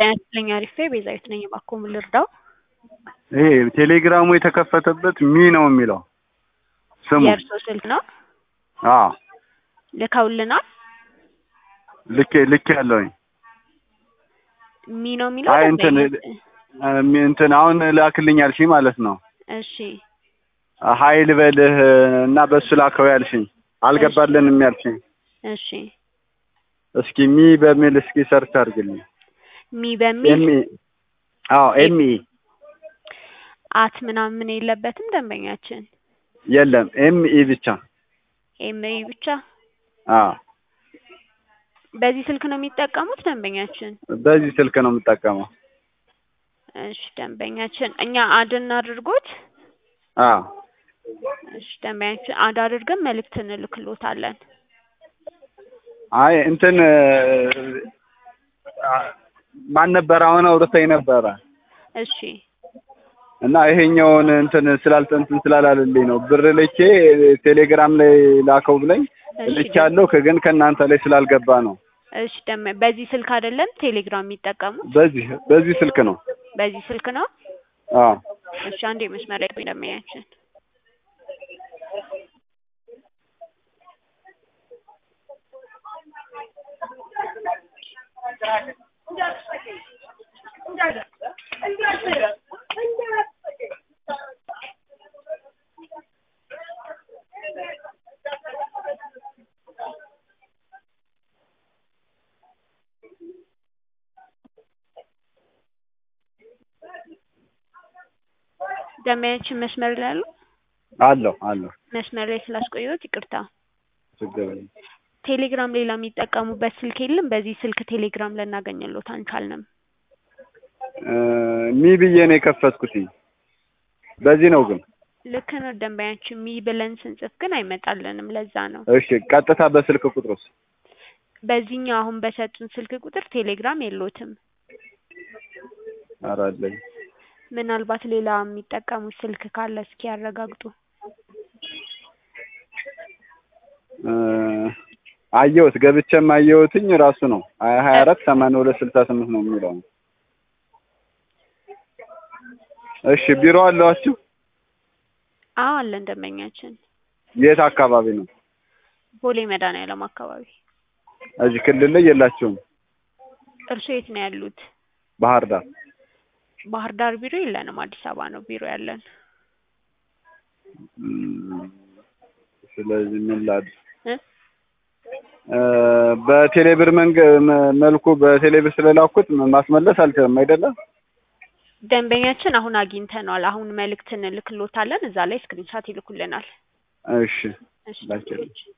ጤና ይስጥልኝ አሪፌ ቤዛዊት ነኝ። እባክዎ ምን ልርዳው? ይሄ ቴሌግራሙ የተከፈተበት ሚ ነው የሚለው ስሙ። የእርስዎ ስልክ ነው? አዎ ልከውልናል? ልኬ ልኬ ያለውኝ ሚ ነው የሚለው አይ እንትን ደንበኛ? ሚ- እንትን አሁን ላክልኝ ያልሽኝ ማለት ነው። እሺ ሀይል በልህ እና በሱ ላከው ያልሽኝ አልገባልንም ያልሽኝ። እሺ እስኪ ሚ በሚል እስኪ ሰርች አድርግልኝ። ሚ በሚል ኤሚ አዎ ኤሚ አት ምናምን የለበትም ደንበኛችን የለም ኤምኢ ብቻ። ኤምኢ ብቻ። አዎ በዚህ ስልክ ነው የሚጠቀሙት ደንበኛችን? በዚህ ስልክ ነው የምጠቀመው። እሺ ደንበኛችን እኛ አድ እናድርጎት። አዎ እሺ ደንበኛችን አድ አድርገን መልእክት እንልክሎታለን። አይ እንትን አ- ማን ነበር አሁን አውርተኝ ነበረ እሺ እና ይሄኛውን እንትን ስላልተ እንትን ስላላለልኝ ነው ብር ልኬ ቴሌግራም ላይ ላከው ብለኝ እሺ ልኬ ያለው ግን ከእናንተ ላይ ስላልገባ ነው። እሺ ደም በዚህ ስልክ አይደለም ቴሌግራም የሚጠቀሙት? በዚህ በዚህ ስልክ ነው። በዚህ ስልክ ነው? አዎ እሺ አንዴ መስመር ላይ ቆይ ደንበኛችን። ደንበኛችን መስመር ላይ አሉ? አለሁ አለሁ መስመር ላይ ስላስቆየሁት ይቅርታ። ችግር የለም። ቴሌግራም ሌላ የሚጠቀሙበት ስልክ የለም? በዚህ ስልክ ቴሌግራም ልናገኝሎት አልቻልንም። እ ሚ ብዬ ነው የከፈትኩት። በዚህ ነው ግን። ልክ ነው ደንበኛችን ሚ ብለን ስንጽፍ ግን አይመጣልንም። ለዛ ነው እሺ ቀጥታ በስልክ ቁጥሩስ? በዚህኛው አሁን በሰጡን ስልክ ቁጥር ቴሌግራም የሎትም። ኧረ አለኝ። ምናልባት ሌላ የሚጠቀሙት ስልክ ካለ እስኪ ያረጋግጡ። እ አየሁት ገብቼም አየሁትኝ ራሱ ነው ሀያ አራት ሰማንያ ሁለት ስልሳ ስምንት ነው የሚለው። እሺ ቢሮ አለዋችሁ? አዎ አለን ደንበኛችን የት አካባቢ ነው? ቦሌ መድኃኒዓለም አካባቢ። እዚህ ክልል ላይ የላችሁም? እርሶ የት ነው ያሉት? ባህር ዳር። ባህር ዳር ቢሮ የለንም፣ አዲስ አበባ ነው ቢሮ ያለን። እም፣ ስለዚህ ምን ላድርግ? እ? እ በቴሌብር መንገ መ- መልኩ በቴሌብር ስለላኩት ማስመለስ አልችልም አይደለም? ደንበኛችን አሁን አግኝተነዋል። አሁን መልእክት እንልክሎታለን። እዛ ላይ ስክሪንሻት ይልኩልናል። እሺ እሺ ላኪልኝ። ደንበኛችን